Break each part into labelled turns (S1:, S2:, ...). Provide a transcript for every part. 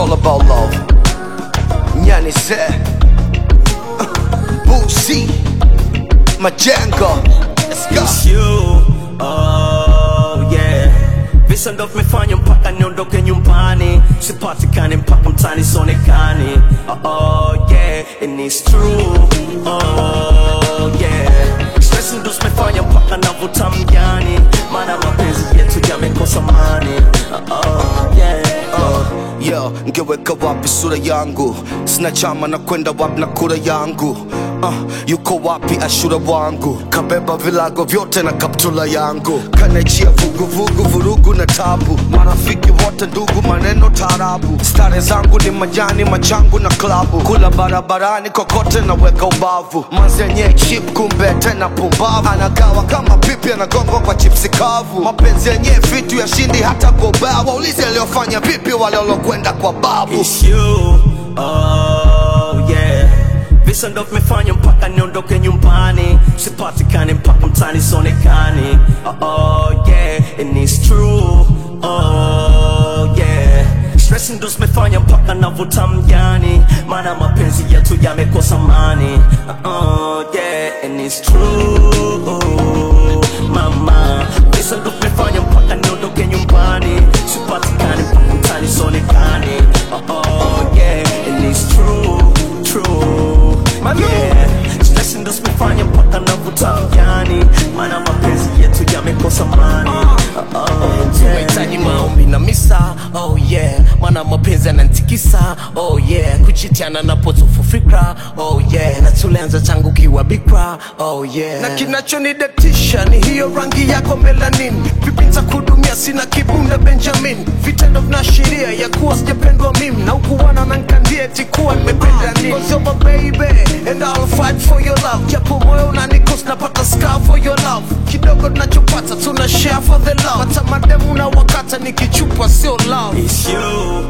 S1: all about love. Nyani said, Boosie, Majengo. Let's go.
S2: It's you, oh yeah. Visa ndo vimefanya mpaka niondoke nyumbani, sipatikane mpaka mtani sionekani. Oh, oh yeah, and it's true, oh yeah. Stress ndo zimefanya mpaka navuta mjani, maana mapenzi yetu yamekosa mani. Oh, oh yeah, oh.
S1: Yo, ngeweka wapi sura yangu? Sina chama na kwenda wapi na kura yangu? Uh, yuko wapi ashura wangu? Kabeba vilago vyote na kaptula yangu, kanachia vuguvugu, vurugu na tabu. Marafiki wote ndugu, maneno tarabu. Stare zangu ni majani, machangu na klabu. Kula barabarani kokote na weka ubavu. Manzenye chip kumbe tena pumbavu. Anagawa kama pipi, anagongwa kwa chipsi kavu. Mapenzi yenye vitu ya shindi hata kwa ubao. Waulize aliyofanya vipi wale walokwenda kwa babu.
S2: It's you, oh yeah. Visa ndo vimefanya mpaka niondoke nyumbani, sipatikane mpaka mtani sionekani. Oh, oh yeah, and it's true, oh yeah. Stress ndo zimefanya mpaka navuta mjani, maana mapenzi yetu yamekosa mani. Oh yeah, and it's true, mama. Visa ndo vimefanya mpaka niondoke nyumbani, sipatikane mpaka mtani sionekani. Oh, oh yeah, and it's true, true, yeah. Stress ndo zimefanya mpaka navuta mjani, maana mapenzi yetu yamekosa mani. Oh, oh yeah.
S3: Tunahitaji maombi na misa, oh yeah, maana mapenzi yananitikisa, oh yeah, kuchitiana na potofu fikra, oh yeah, na tulianza tangu kiwa bikra, oh yeah, na kinachonidatisha ni hiyo rangi yako melanin, vipi nitakudumia, sina kibunda Benjamin, vitendo vinaashiria ya kuwa sijapendwa mimi, na ukuwana na nkandia eti kuwa nimependa nini, cause you're my baby, and I'll fight for your love, japo moyo unanikos napata scar for your love, kidogo tunachopata tuna share for the love, hata mademu na wakata nikichupa sio love
S2: It's you,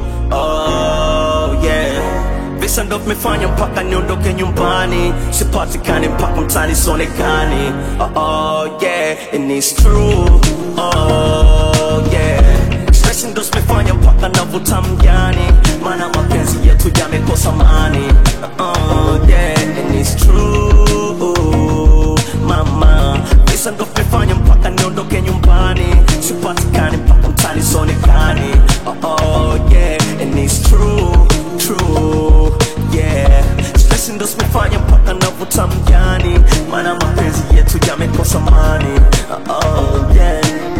S2: oh yeah. Visa ndo vimefanya mpaka niondoke nyumbani, sipatikane mpaka mtani sionekani. Oh, oh yeah, and it's true, oh yeah. Stress ndo zimefanya mpaka navuta mjani, maana mapenzi yetu yamekosa mani. Oh yeah, and it's true, mama. Visa ndo vimefanya mpaka niondoke nyumbani, sipatikane mpaka mtani sionekani. Oh, oh yeah, and it's true, true, yeah. Stress ndo zimefanya mpaka navuta mjani, maana mapenzi yetu yamekosa mani. Oh, oh yeah.